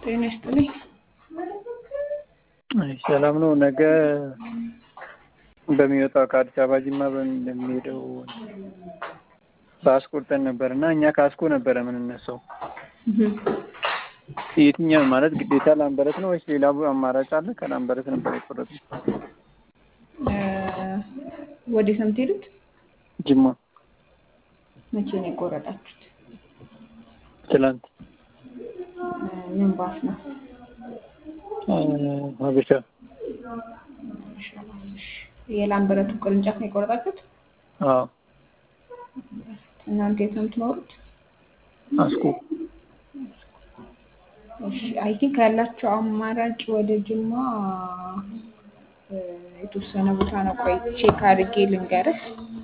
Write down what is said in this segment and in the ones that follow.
ጤና ይስጥልኝ። አይ ሰላም ነው። ነገ በሚወጣው ከአዲስ አበባ ጅማ በሚሄደው ባስ ቆርጠን ነበር እና እኛ ካስኮ ነበረ የምንነሳው። የትኛው ማለት ግዴታ ላምበረት ነው ወይስ ሌላ አማራጭ አለ? ከላምበረት ነበር የቆረጥነው። ወዴት ነው የምትሄዱት? ጅማ መቼ ነው የቆረጣችሁት? ትላንት ምን ባስ ነው? ሀበሻ የላምበረቱ ቅርንጫፍ ነው የቆረጣችሁት? አዎ እናንተ የት ነው የምትኖሩት? አስኮ እሺ አይ ቲንክ ያላቸው አማራጭ ወደ ጅማ የተወሰነ ቦታ ነው። ቆይ ቼክ አድርጌ ልንገርህ።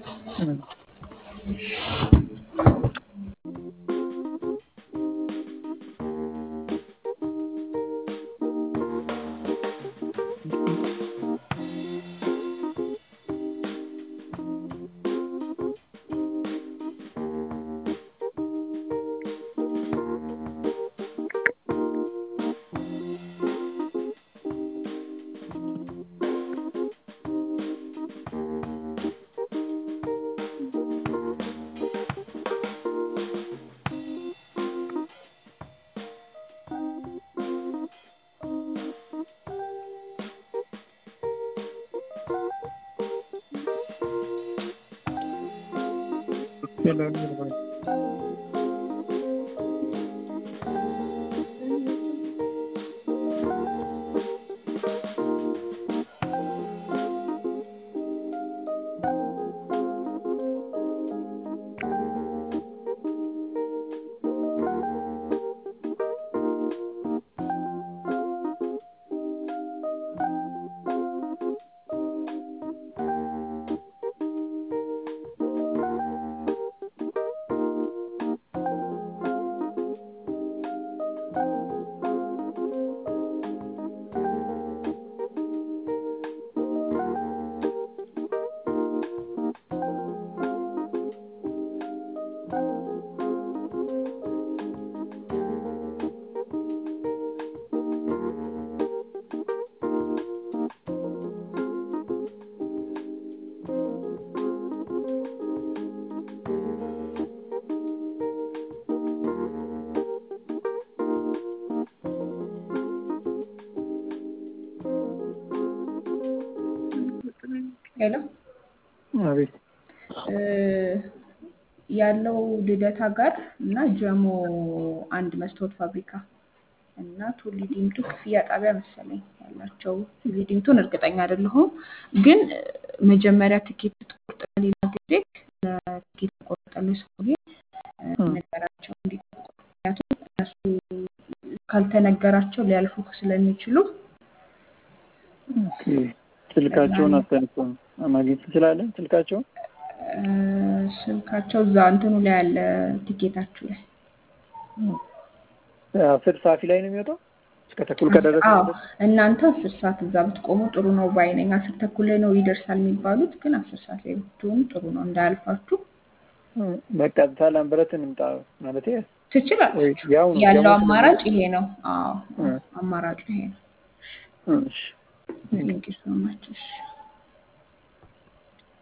ሄሎ አቤት ያለው ልደታ ጋር እና ጀሞ አንድ መስታወት ፋብሪካ እና ቱሊ ዲምቱ ክፍያ ጣቢያ መሰለኝ ያላቸው። ቱሊ ዲምቱን እርግጠኛ አይደለሁም፣ ግን መጀመሪያ ትኬት ትቆርጥ ሌላ ጊዜ ለትኬት ቆርጠለው ሰውዬ ነገራቸው እንዲጠብቁ። ምክንያቱም እነሱ ካልተነገራቸው ሊያልፉ ስለሚችሉ ኦኬ። ስልካቸውን አስተንኮ ማግኘት ትችላለን። ስልካቸውን ስልካቸው እዛ እንትኑ ላይ ያለ ቲኬታችሁ ላይ አስር ሰዓት ላይ ነው የሚወጣው። እስከ ተኩል ከደረሰ አዎ እናንተ አስር ሰዓት እዛ ብትቆሙ ጥሩ ነው ባይ ነኝ። አስር ተኩል ላይ ነው ይደርሳል የሚባሉት፣ ግን አስር ሰዓት ላይ ብትሆኑ ጥሩ ነው እንዳያልፋችሁ። በቃ እዛ ላምበረት እንምጣ ማለት ትችላላችሁ። ያው ነው ያለው አማራጭ ይሄ ነው። አዎ አማራጩ ይሄ ነው። እሺ ቴንኪው ሶ ማች። እሺ